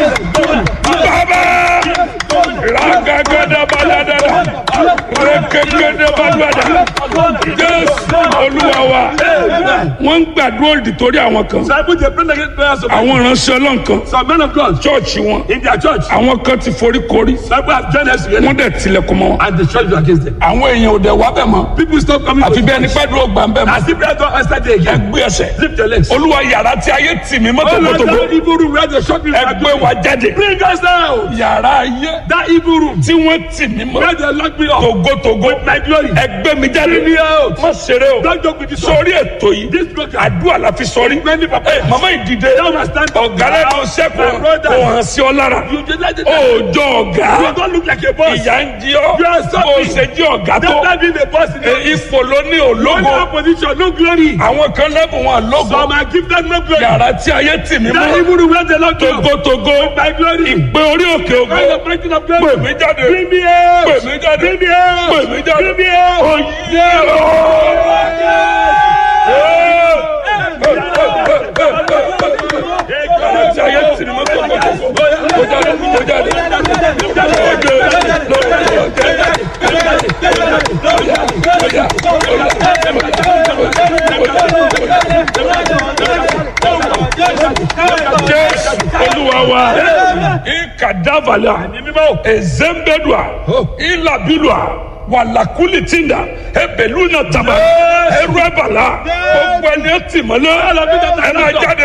bàbá ragagada baladala rekekede balùwàdà jésù olúwa wa wọ́n ń gbàdúrà òdì torí àwọn kan So I put the prayer against prayers of àwọn ìránṣẹ́ ọlọ́run kan some men of God chọ́ọ̀chì wọn in their church. àwọn kan ti forí korí Some people have joined us together wọ́n dẹ̀ tilẹ̀kùn mọ́ wọn and the church is against them. àwọn èèyàn ò dẹ̀ wá bẹ̀ mọ́ People stop coming àfi to bí ẹni church. pẹ́ dúró gbà ń bẹ̀ mọ́ As if prayer don't answer there again. ẹgbẹ́ ẹsẹ̀ Lift your legs. olúwa yàrá tí ayé tì mí Oh Lord, mọ́tòmọ́tòmọ́ that evil room where the short people are ẹgbẹ́ going. wa jáde Bring us down. yàrá ayé That evil room tí wọ́n tì mí mọ́ where they lock me up. togotogo My glory. ẹgbẹ́ mi jáde Bring me out. má ṣeré o Don't joke with this one. sórí ètò yìí This program. àdúrà la fi sọrí Many papa. Ẹ, màmá ìdìde Now I stand. ọ̀gá lẹ́nu sẹ́kù My brother. kò hàn sí ọ lára You just like the òòjọ́ ọ̀gá You don't look like a boss. ìyá ń jí ọ You are bó o suffering. ṣe jí ọ̀gá tó Don't not being a boss in Ẹ, the ipò ló ní no ológo opposition, no glory. àwọn kan lẹ́bùn wọn lógo Some are gifted no glory. yàrá tí ayé tì mí That mọ́ evil room where they lock me up. togotogo My glory. ìpè orí òkè ògo Where the breaking of pè glory. mí jáde Bring me out. pè mí jáde Bring me out. pè mí jáde Bring me out. oyè yàrá tí ayé tì mí mọ́ togotogo kó jáde kó jáde jésù olúwa wa ikadavala ezembedua ilabilua walakuli tinda ebeluna taba eruebala gbogbo ẹni ẹtì mọ́lẹ̀ ẹ máa jáde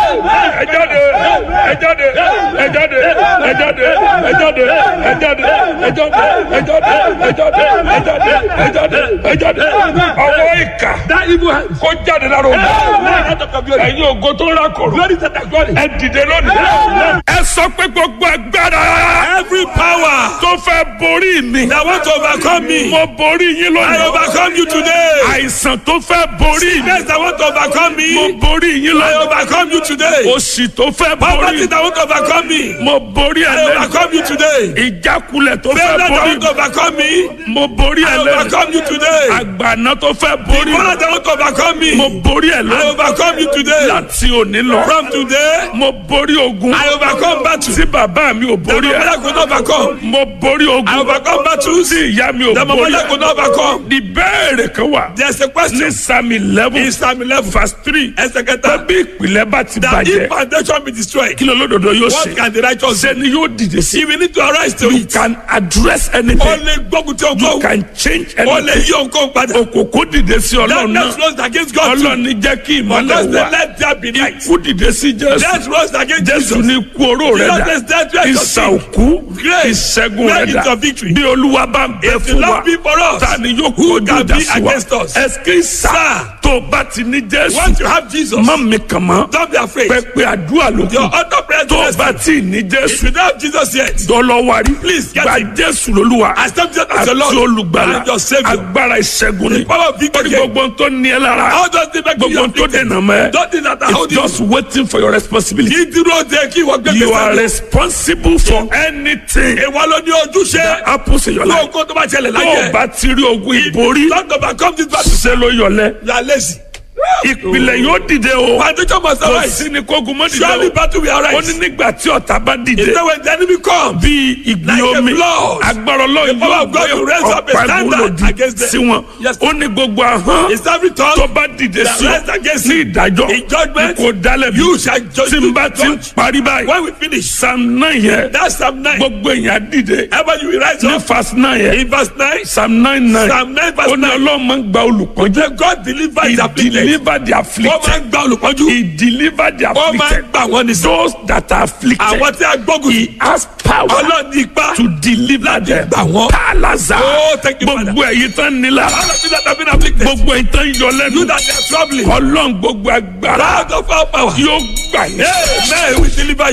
ẹ jáde ẹ jáde ẹ jáde ẹ jáde ẹ jáde ẹ jáde ẹ jáde ẹ jáde ẹ jáde ẹ jáde ẹ jáde ẹ jáde ọwọ́ ìkà That evil hand. kó jáde lára òun Now out of your glory. ẹ̀yin ògo tó rà kòrò Glory to the glory. ẹ dìde lónìí. ẹ sọ pé gbogbo agbára. every power. tó fẹ́ borí mi. That want to overcome me. mo borí yín lónìí. I overcome you today. àìsàn tó fẹ́ borí mi. Sickness that want to overcome mo me. borí yín I lónìí. overcome you today. òṣì tó fẹ́ Poverty borí. that want to overcome me. mo borí ẹ I lẹ́nu. overcome you today. ìjákulẹ̀ tó Failure fẹ́ that borí. want to overcome me. mo borí ẹ I lẹ́nu. overcome you today. àgbàná tó fẹ́ borí. Power that want to overcome me. mo borí ẹ I lẹ́nu. overcome you today. láti òní lọ. From today, mo borí ogun. I overcome battle. tí bàbá mi ò The borí ẹ. mother could not overcome. mo borí I ogun. overcome battles. tí ìyá mi ò The borí mother ẹ. could not overcome. ìbéèrè kan wà. There's a ní question. psalm eleven In Psalm 11, verse three. ẹsẹ̀ pé kẹta. bí ìpìlẹ̀ bá ti That if bàjẹ́ foundation be destroyed, kí ló lódodo yóò what ṣe. can the righteous do? ṣé ni yóò dìde sí. If we need to arise to you it, can address ó anything. lè gbógun tí o you gbóhùn. can change Ó lè anything. yí òǹkó padà. òkòkò dìde sí ọlọ́run Darkness náà. rose against God too. ọlọ́run ní jẹ́ kí ìmọ̀lẹ̀ Because they wà. let there be light. ikú dìde sí jésù. Death rose against jésù Jesus. ní ikú oró rẹ̀ Jesus dà. is dead, rest of ìsà sin. òkú Grace. ìṣẹ́gun Where rẹ̀ is dà. your victory? bí olúwa bá ń bẹ If the fún wa Lord be for us, ta ni yóò who kojú can ìjà be sí wa. against us? ẹ̀sìkì sá Sir. tó bá ti ní jésù. once you have Jesus, má mi kàn mọ́. don't be afraid. pẹpẹ àdúrà ló Your kù. other prayer tó is bá tí ì ní If jésù. you don't have Jesus yet, dọ́lọ́wárí. Please, get gba him. jésù lolúwa. accept Jesus as àti your Lord olùgbàlà. and your Savior. agbára ìṣẹ́gun ni. The power of victory. orí gbogbo tó ní ẹ lára. How does the make you gbogbo tó afflicted? dènà mọ́ ẹ. Don't think that I it's hold you. just waiting for your responsibility. Kí dúró de kí wọ́n gbé you are gbèsè. responsible for anything Ìwọ ló ní ojúṣe. that happens in your life. Lóògùn tó bá ṣẹlẹ̀ tó o láyé. bá ti rí ogun ìborí. Don't overcome this battle. ṣe ló yọlẹ. You are lazy. ìpìlẹ̀ yóò dìde o. Foundation must kò arise. sí ni kógun mọ́ Surely dìde o. battle will ó ní arise. nígbà tí ọ̀tá bá Is dìde. that when the enemy come? bí ìgbì Like a omi flood. agbára ọlọ́run The power yóò of God will raise up a ọ̀pá standard ìgbòlòdì against them. sí wọn. Yes. ó ní gbogbo ahọ́n Is every tongue tó bá dìde that sí rise against ní you ìdájọ́ in judgment, kò dálẹ̀ bí you shall judge tí n bá ti ń judge. parí báyìí When we finish, psalm nine yẹn that's Psalm 9. gbogbo èèyàn dìde Ever you will rise ní up verse nine yẹn in verse 9. psalm nine nine Psalm 9 verse ó ní 9. ọlọ́run máa ń gba olùpọ́njú Say God deliver his he afflicted. deliver the Wọ́n máa afflicted ń gba olùpọ́njú. he deliver the Wọ́n máa ń afflicted gbà wọ́n ní sọ. those that are afflicted Àwọn tí a gbógun he sí. has power Ọlọ́run ní ipá. to deliver them gbà wọ́n. palaza Oh, thank you, Father. gbogbo èyí tán nílá All of you that have been afflicted. gbogbo èyí tán yọ lẹ́nu You that they are troubling. ọlọ́run gbogbo agbára God of all power. yóò gbà yín. Amen. We deliver